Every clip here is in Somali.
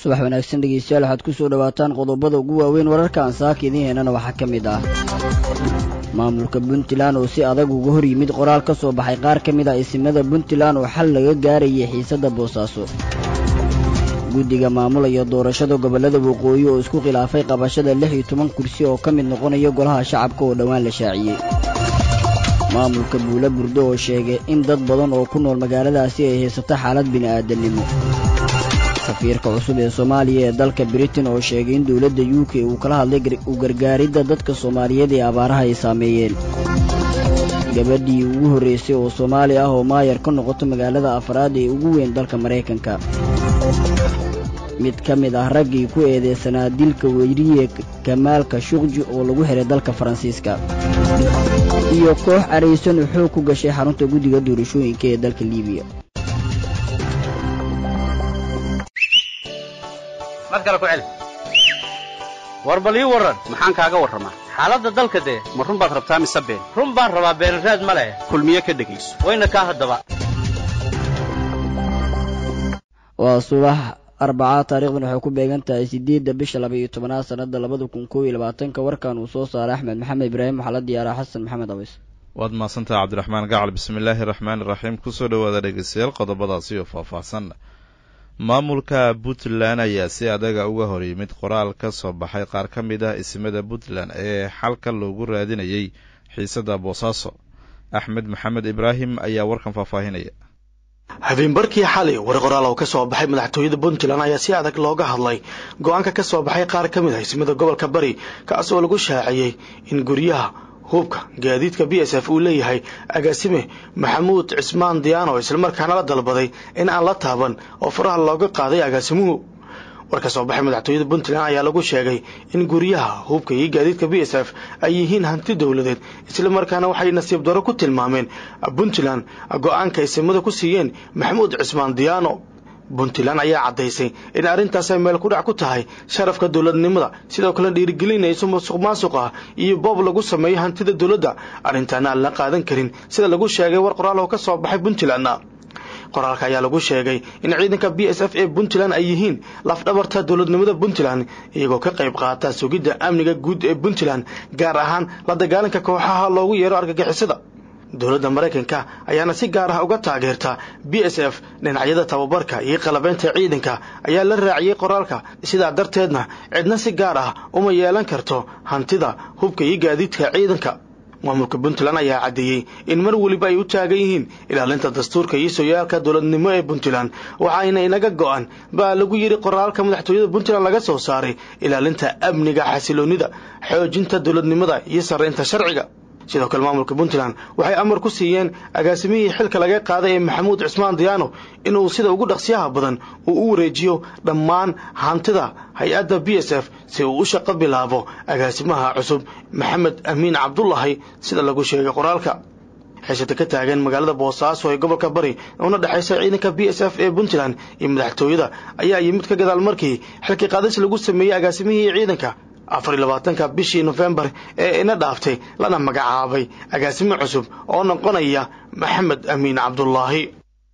subax wanaagsan dhegeystayaal waxaad ku soo dhowaataan qodobada ugu waaweyn wararka aan saaka idiin heynana waxaa ka mid ah maamulka puntland oo si adag uga hor yimid qoraal ka soo baxay qaar ka mid ah isimada puntland oo xal laga gaarayay xiisadda boosaaso guddiga maamulaya doorashada gobollada waqooyi oo isku khilaafay qabashada lix iyo toban kursi oo ka mid noqonaya golaha shacabka oo dhowaan la shaaciyey maamulka buula burdo oo sheegay in dad badan oo ku nool magaaladaasi ay haysato xaalad bini'aadannimo safiirka cusub ee soomaaliya ee dalka britain oo sheegay in dowladda u k uu kala hadlay u gargaaridda dadka soomaaliyeed ee abaaraha ay saameeyeen gabadhii ugu horraysay oo soomaali ah oo maayar ka noqoto magaalada afraad ee ugu weyn dalka maraykanka mid ka mid ah raggii ku eedeysanaa dilka weyriye kamaalka shuqji oo lagu xihay dalka faransiiska iyo koox caraysan oo xoog ku gashay xarunta guddiga doorashooyinka ee dalka liibiya war bal ii warran maxaan kaaga warramaa xaaladda dalka dee ma run baad rabtaa mise been run baan rabaa beenraad ma leh kulmiye ka dhegayso wayna kaa haddaba waa subax arbacaa taarikhdan waxay ku beegan tahay siddeedda bisha laba iyo tobanaad sannadda labada kun koob iyo labaatanka warkan uu soo saaray axmed maxamed ibraahim waxaa la diyaaraa xasan maxamed abays waad mahadsantaha cabdiraxmaan gacal bismillaahi araxmaani iraxiim kusoo dhowaada dhegeystayaal qodobadaasi oo faahfaahsan maamulka puntland ayaa si adaga uga hor yimid qoraal ka soo baxay qaar ka mid ah isimada puntland ee xalka loogu raadinayay xiisadda boosaaso axmed maxamed ibraahim ayaa warkan faahfaahinaya habeenbarkii xalay war qoraal oo ka soo baxay madaxtooyada puntland ayaa si adag looga hadlay go-aanka ka soo baxay qaar ka mid ah isimada gobolka bari kaas oo lagu shaaciyey in guryaha hubka gaadiidka b s f uu leeyahay agaasime maxamuud cismaan diyaano islamarkaana la dalbaday in aan la taaban oo faraha looga qaaday agaasimuhu war ka soo baxay madaxtooyada puntland ayaa lagu sheegay in guryaha hubka iyo gaadiidka b s f ay yihiin hanti dowladeed islamarkaana waxay nasiib daro ku tilmaameen puntland go-aanka isimada ku siiyeen maxamuud cismaan diyaano puntland ayaa caddaysay in arrintaas ay meel kudhac ku tahay sharafka dowladnimada sidoo kale dhiirigelinayso musuq maasuq ah iyo boob lagu sameeyo hantida dowladda arrintaana aan la qaadan karin sida lagu sheegay war qoraal oo ka soo baxay puntland qoraalka ayaa lagu sheegay in ciidanka b s f ee puntland ay yihiin lafdhabarta dowladnimada puntland iyagoo ka qayb qaata sugidda amniga guud ee puntland gaar ahaan la dagaalanka kooxaha loogu yeero argagixisada dowladda maraykanka ayaana si gaar ah uga taageerta b s f dhinacyada tababarka iyo qalabeynta ciidanka ayaa la raaciyey qoraalka sidaa darteedna cidna si gaar ah uma yeelan karto hantida hubka iyo gaadiidka ciidanka maamulka puntland ayaa caddeeyey in mar weliba ay u taagan yihiin ilaalinta dastuurka iyo sooyaalka dowladnimo ee puntland waxaayna inaga go-an baa lagu yidhi qoraalka madaxtooyada puntland laga soo saaray ilaalinta amniga xasiloonnida xoojinta dowladnimada iyo sarreynta sharciga sidoo kale maamulka puntland waxay amar ku siiyeen agaasimihii xilka laga qaaday ee maxamuud cismaan diyaano inuu sida ugu dhaqsiyaha badan uu u wareejiyo dhammaan hantida hay-adda b s f si uu u shaqo bilaabo agaasimaha cusub maxamed amiin cabdulahi sida lagu sheegay qoraalka xiisada ka taagan magaalada boosaaso ee gobolka bari una dhexaysa ciidanka b s f ee puntland iyo madaxtooyada ayaa yimid ka gadaal markii xilkii qaadis lagu sameeyey agaasimihii ciidanka afar iyo labaatanka bishii nofembar ee ina dhaaftay lana magacaabay agaasimo cusub oo noqonaya maxamed amiin cabdulaahi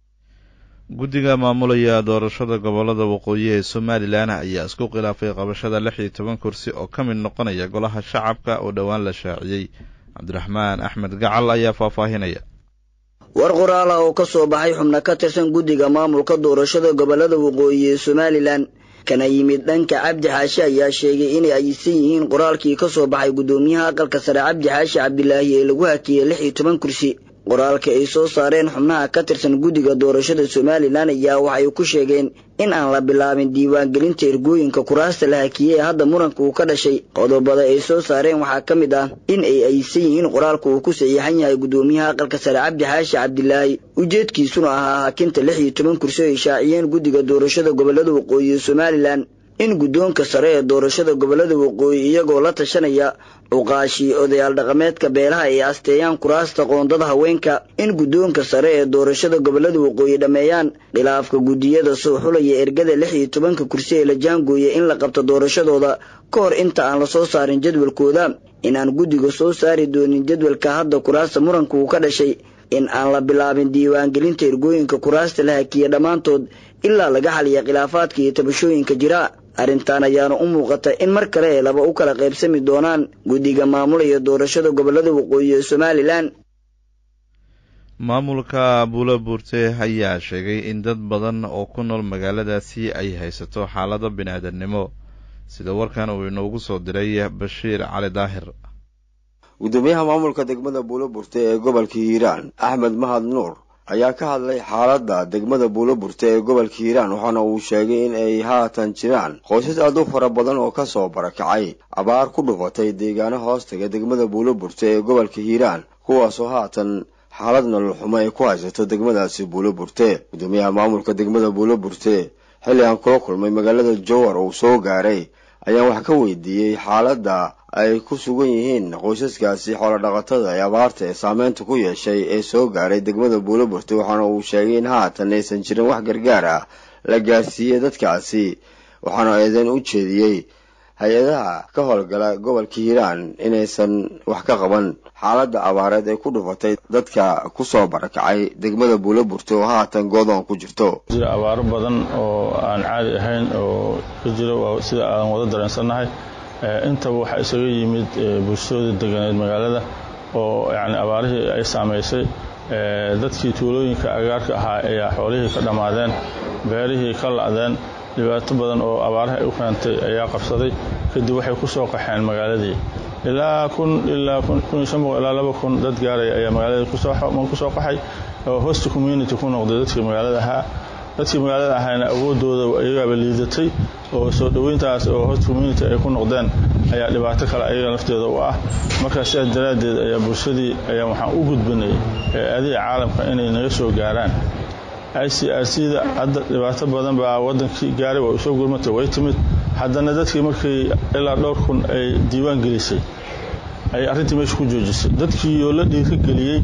guddiga maamulaya doorashada gobollada waqooyi ee somalilan ayaa isku khilaafay qabashada lix iyo toban kursi oo ka mid noqonaya golaha shacabka oo dhowaan la shaaciyey cabdiraxmaan axmed gacal ayaa faahfaahinaya war qoraal ah oo ka soo baxay xubno ka tirsan guddiga maamulka doorashada gobollada waqooyi ee somalilan kana yimid dhanka cabdi xaashi ayaa sheegay inay aysan yihiin qoraalkii ka soo baxay guddoomiyaha aqalka sare cabdi xaashi cabdilaahi ee lagu hakiyey lix iyo toban kursi qoraalka ay soo saareen xubnaha ka tirsan guddiga doorashada somalilan ayaa waxay ku sheegeen in aan la bilaabin diiwaangelinta ergooyinka kuraasta la hakiyey ee hadda muranka uu ka dhashay qodobada ay soo saareen waxaa ka mid ah in ay aysan yihiin qoraalka uu ku saxiixan yahay guddoomiyaha aqalka sare cabdi xaashi cabdilaahi ujeedkiisuna ahaa hakinta lix iyo toban kursi ay shaaciyeen guddiga doorashada gobollada waqooyi ee somalilan in guddoonka sare ee doorashada gobollada waqooyi iyagoo la tashanaya cuqaashii odayaal dhaqameedka beelaha ay asteeyaan kuraasta qoondada haweenka in guddoonka sare ee doorashada gobollada waqooyi dhammeeyaan khilaafka guddiyada soo xulaya ergada lix iyo tobanka kursi ee la jaangooya in la qabto doorashadooda ka hor inta aan la soo saarin jadwalkooda inaan guddiga soo saari doonin jadwalka hadda kuraasta muranka uu ka dhashay in aan la bilaabin diiwaangelinta ergooyinka kuraasta la hakiya dhammaantood ilaa laga xaliya khilaafaadka iyo tabashooyinka jira arrintan ayaana u muuqata in mar kale ee laba u kala qaybsami doonaan guddiga maamulaya doorashada gobollada waqooyi ee somalilan maamulka buulo buurte ayaa sheegay in dad badan oo ku nool magaaladaasi ay haysato xaalado bini-aadamnimo sida warkan uu inoogu soo diray bashiir cali daahir gudoomiyaha maamulka degmada buulo burte ee gobolka hiiraan axmed mahad nuur ayaa ka hadlay xaaladda degmada buulo burte ee gobolka hiiraan waxaana uu sheegay in ay haatan jiraan qoysas aad u fara badan oo kasoo barakacay abaar ku dhufatay deegaano hoostaga degmada buulo burte ee gobolka hiiraan kuwaasoo haatan xaalad nolol xumo ay ku haysato degmadaasi buulo burte gudoomiyaha maamulka degmada buulo burte xilli aan kula kulmay magaalada jowar uu soo gaaray ayaan wax ka weydiiyey xaaladda ay ku sugan yihiin qoysaskaasi xoolodhaqatada ee abaarta ee saameynta ku yeeshay ee soo gaaray degmada buulo burte waxaana uu sheegay in haatan aysan jirin wax gargaar ah la gaarsiiyey dadkaasi waxaana eedeyn u jeediyey hay-adaha ka howlgala gobolka hiiraan inaysan wax ka qaban xaaladda abaareed ee ku dhufatay dadka kusoo barakacay degmada buulo burte oo haatan goodoon ku jirto jira abaaro badan oo aan caadi ahayn oo ka jiro sida aan wada dareensannahay intaba waxaa isaga yimid bulshooda deganeed magaalada oo yani abaarihii ay saamaysay dadkii tuulooyinka agaarka ahaa ayaa xoolihii ka dhammaadeen beerihii ka la'deen dhibaato badan oo abaaraha ay u keentay ayaa qabsaday kadib waxay ku soo qaxeen magaaladii ilaa kun ilaa kun iyo shan boqol ilaa laba kun dad gaaraya ayaa magaaladii kusoo qaxay oo host community ku noqday dadkii magaalada ahaa dadkii magaalada ahaana awoodooda iyagaaba liidatay oo soo dhoweyntaas oo host community ay ku noqdeen ayaa dhibaato kale ayaga lafteeda u ah markaa sidaas daraaddeed ayaa bulshadii ayaa waxaan u gudbinay adiga caalamka inay naga soo gaaraan i c r c da hadda dhibaato badan baa wadankii gaaray waa usoo gurmatay way timid haddana dadkii markii ilaa dhowr kun ay diiwaan gelisay ay arrintii meesha ku joojisay dadkii oo la dhiirka geliyey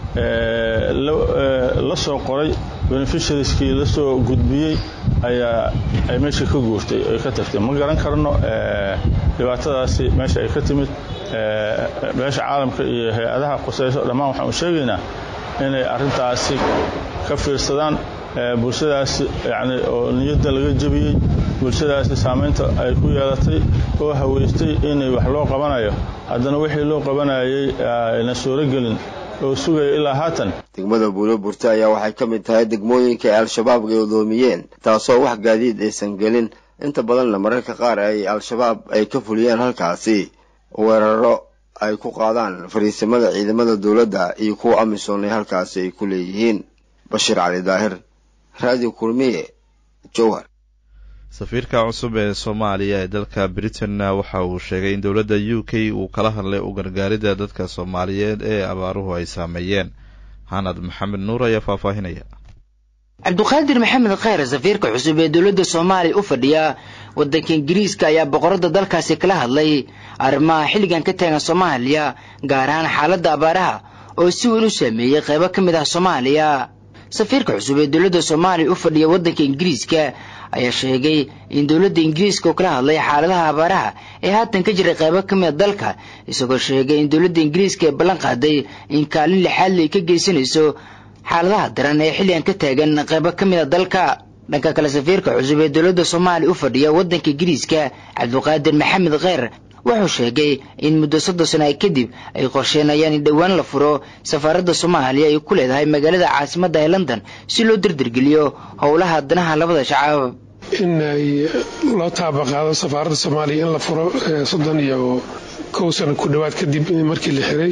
la soo qoray beneficiarieskii la soo gudbiyey ayaa ay meesha ka guurtay ay ka tagtay ma garan karno dhibaatadaasi meesha ay ka timid meesha caalamka iyo hay-adaha qusayso dhammaan waxaan u sheegaynaa inay arrintaasi ka fiirsadaan bulshadaasi yani oo niyadda laga jebiyey bulshadaasi saamaynta ay ku yeelatay oo haweystay inay wax loo qabanayo haddana wixii loo qabanayay ayna suuragelin oo sugaya ilaa haatan degmada buulo burte ayaa waxay ka mid tahay degmooyinka ay al-shabaab gadoomiyeen taasoo wax gaadiid aysan gelin inta badanna mararka qaar ay al-shabaab ay ka fuliyeen halkaasi weeraro ay ku qaadaan fariisimada ciidamada dowladda iyo kuwa amisom ee halkaasi ay ku leeyihiin bashiir cali daahir radio kulmiye jowhar safiirka cusub ee soomaaliya ee dalka britain waxa uu sheegay in dowladda u k uu kala hadlay u gargaaridda dadka soomaaliyeed ee abaaruhu ay saameeyeen xanad maxamed nuur ayaa faahfaahinaya cabduqaadir maxamed kheyr safiirka cusub ee dowladda soomaaliya u fadhiya waddanka ingiriiska ayaa boqorada dalkaasi kala hadlay arrimaha xilligan ka taagan soomaaliya gaar ahaan xaaladda abaaraha oo si weyn u saameeyey qaybo ka mid ah soomaaliya safiirka cusub ee dowladda soomaaliya u fadhiya waddanka ingiriiska ayaa sheegay in dowladda ingiriiska oo kala hadlay xaaladaha abaaraha ee haatan ka jiray qaybo ka mid a dalka isagoo sheegay in dowladda ingiriiska ay ballan qaaday in kaalin lixaadle ay ka geysanayso xaaladaha daran ee xilligan ka taagan qaybo ka mid a dalka dhanka kale safiirka cusub ee dowladda soomaaliya u fadhiya waddanka ingiriiska cabduqaadir maxamed kheyr wuxuu sheegay in muddo soddon sana kadib ay qorsheenayaan in dhowaan la furo safaaradda soomaaliya ay ku leedahay magaalada caasimadda ee london si loo dardargeliyo howlaha danaha labada shacab in ay loo taabaqaado safaaradda soomaaliya in la furo soddon iyo kow sano ku dhowaad kadib markii la xiray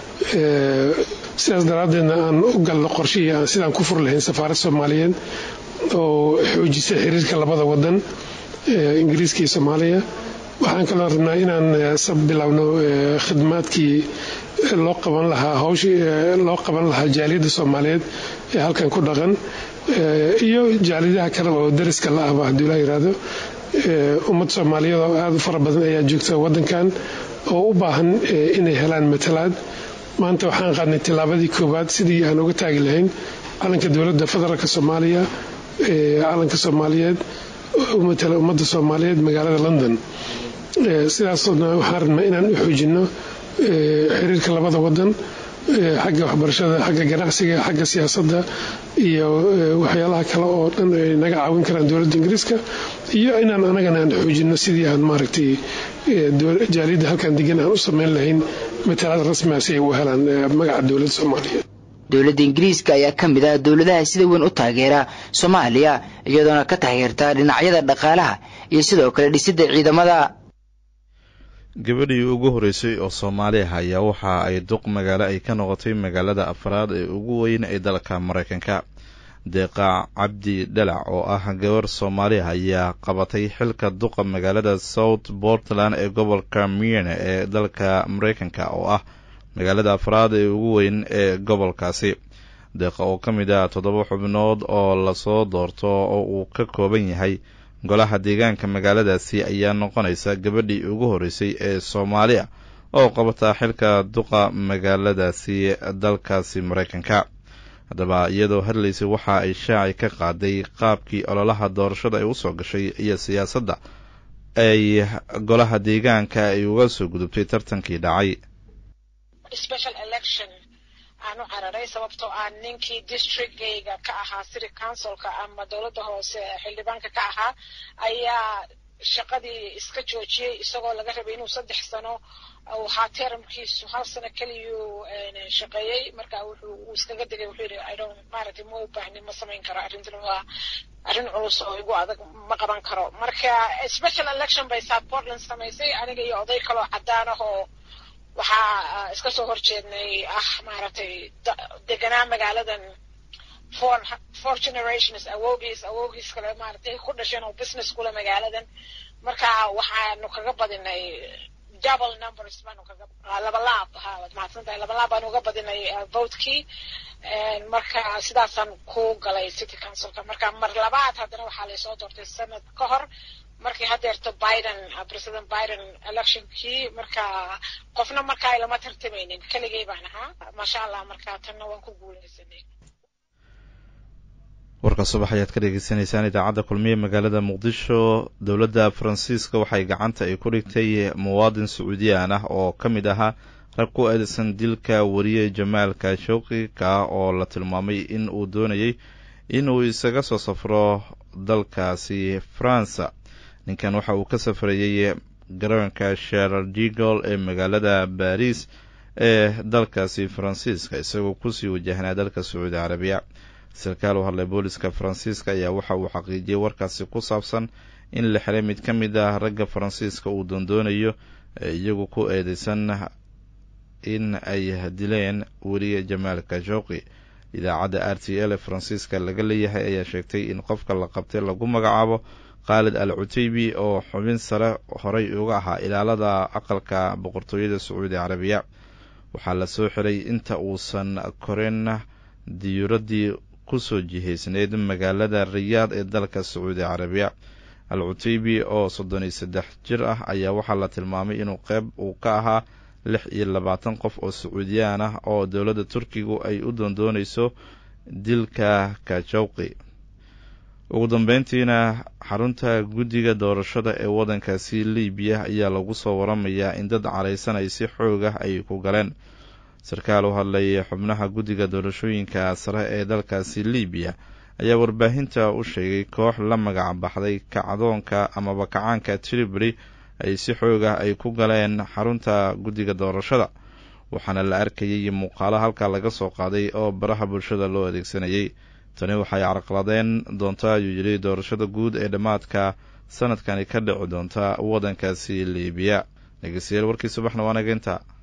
sidaas daraaddeedna aan u galno qorshihii aan sidaan ku furi lahayn safaaradda soomaaliyeed oo xoojisa xiriirka labada wadan ingiriiska iyo soomaaliya waxaan kaloo rabnaa inaan bilowno khidmaadkii loo qaban lahaa hawshii loo qaban lahaa jaaliyadda soomaaliyeed ee halkan ku dhaqan iyo jaaliyadaha kale oo dariska la ahba haddii la yidhaahdo ummad soomaaliyeed oo aada u fara badan ayaa joogta waddankan oo u baahan inay helaan matalaad maanta waxaan qaadnay tillaabadii koowaad sidii aan uga taagi lahayn calanka dowladda federaalk soomaaliya calanka soomaaliyeed u matala ummadda soomaaliyeed magaalada london sidaasna waxaan rabnaa inaan u xoojinno xiriirka labada wadan xagga waxbarashada xagga ganacsiga xagga siyaasadda iyo waxyaalaha kale oo dhan ay naga caawin karaan dowladda ingiriiska iyo inaan anagana aan xoojino sidii aan maaragtay jaaliyadda halkan degan aan u samayn lahayn matalaad rasmiga si ay u helaan magaca dowladda soomaaliya dowladda ingiriiska ayaa ka mid ah dowladaha sida weyn u taageera soomaaliya iyadoona ka taageerta dhinacyada dhaqaalaha iyo sidoo kale dhisidda ciidamada gabadhii ugu horreysay oo soomaali ah ayaa waxa ay duq magaalo ay ka noqotay magaalada afraad ee ugu weyn ee dalka maraykanka deeqa cabdi dhalac oo ah gabar soomaali ah ayaa qabatay xilka duqa magaalada south portland ee gobolka miene ee dalka maraykanka oo ah magaalada afraad ee ugu weyn ee gobolkaasi deeqa oo ka mid ah toddoba xubnood oo lasoo doorto oo uu ka kooban yahay golaha deegaanka magaaladaasi ayaa noqonaysa gabadhii ugu horreysay ee soomaaliya oo qabata xilka duqa magaaladaasi dalkaasi maraykanka haddaba iyadoo hadlaysay waxa ay shaaci ka qaaday qaabkii ololaha doorashada ay usoo gashay iyo siyaasadda ay golaha deegaanka ay uga soo gudubtay tartankii dhacay aan u cararay sababtoo ah ninkii districtgayga ka ahaa city councilka ama dowladda hoose xildhibaanka ka ahaa ayaa shaqadii iska joojiyey isagoo laga rabay inuu saddex sano uu ahaa teramkiisu hal sano keliyuu shaqeeyey marka wuxuu uu iskaga degay wuxuu yidhi i don't maaragtay ma u baahni ma samayn karo arrintan waa arrin culus oo igu adag ma qaban karo marka special election bay south portland samaysay aniga iyo oday kaloo caddaan ah oo waxaa iska soo horjeednay ah maaragtay deganaa magaaladan four four generations awogiis awogiis kale maaragtay ku dhasheen oo business kule magaaladan marka waxaanu kaga badinay double numbers baanu kaga laba laab ha waad mahadsan tahay laba laab baanu uga badinay votekii marka sidaasaan ku galay city councilka marka mar labaad haddana waxaa laysoo doortay sanad ka hor markii hadeerto biden president biden electionkii marka qofna markaa ilama tartamaynin keligay baan ahaa maasha allah marka tanna waan ku guuleysanay warka subax ayaad ka dhegeysaneysaan idaacadda kulmiye magaalada muqdisho dowladda faransiiska waxay gacanta ay ku dhigtay muwaadin sacuudiyaan ah oo ka mid ahaa rag ku eedeysan dilka wariye jamaal kashowqi ka oo la tilmaamay in uu doonayay inuu isaga soo safro dalkaasi faransa ninkan waxa uu ka safrayey garoonka sherardigol ee magaalada baris ee dalkaasi faransiiska isagoo kusii wajahnaa dalka sacuudi carabiya sarkaal u hadlay booliska faransiiska ayaa waxa uu xaqiijiyey warkaasi ku saabsan in la xiray mid ka mid ah ragga faransiiska uu doondoonayo ee iyagu ku eedeysan in ay dileen weliye jamaal kashowqi idaacadda r t l ee faransiiska laga leeyahay ayaa sheegtay in qofka la qabtay lagu magacaabo khaalid al cuteybi oo xubin sare horay uga ahaa ilaalada aqalka boqortooyada sacuudi carabiya waxaa la soo xiray inta uusan korin diyuuraddii kusoo jihaysneyd magaalada riyaad ee dalka sacuudi carabiya al cuteybi oo soddon iyo saddex jir ah ayaa waxaa la tilmaamay inuu qeyb uu ka ahaa lix iyo labaatan qof oo sacuudiyaan ah oo dowladda turkigu ay u doondoonayso dilka kajowqi ugu dambeyntiina xarunta guddiga doorashada ee waddankaasi libiya ayaa lagu soo waramayaa in dad caraysan ay si xoog ah ay ku galeen sarkaal u hadlay xubnaha guddiga doorashooyinka sare ee dalkaasi libiya ayaa warbaahinta u sheegay koox la magac baxday kacdoonka amaba kacaanka tribri ay si xoog ah ay ku galeen xarunta guddiga doorashada waxaana la arkayay muuqaalo halkaa laga soo qaaday oo baraha bulshada loo adeegsanayay tani waxay carqaladeen doonta ayuu yidhi doorashada guud ee dhammaadka sanadkani ka dhici doonta waddankaasi libiya dhegeystayaal warkii subaxna waa nageynta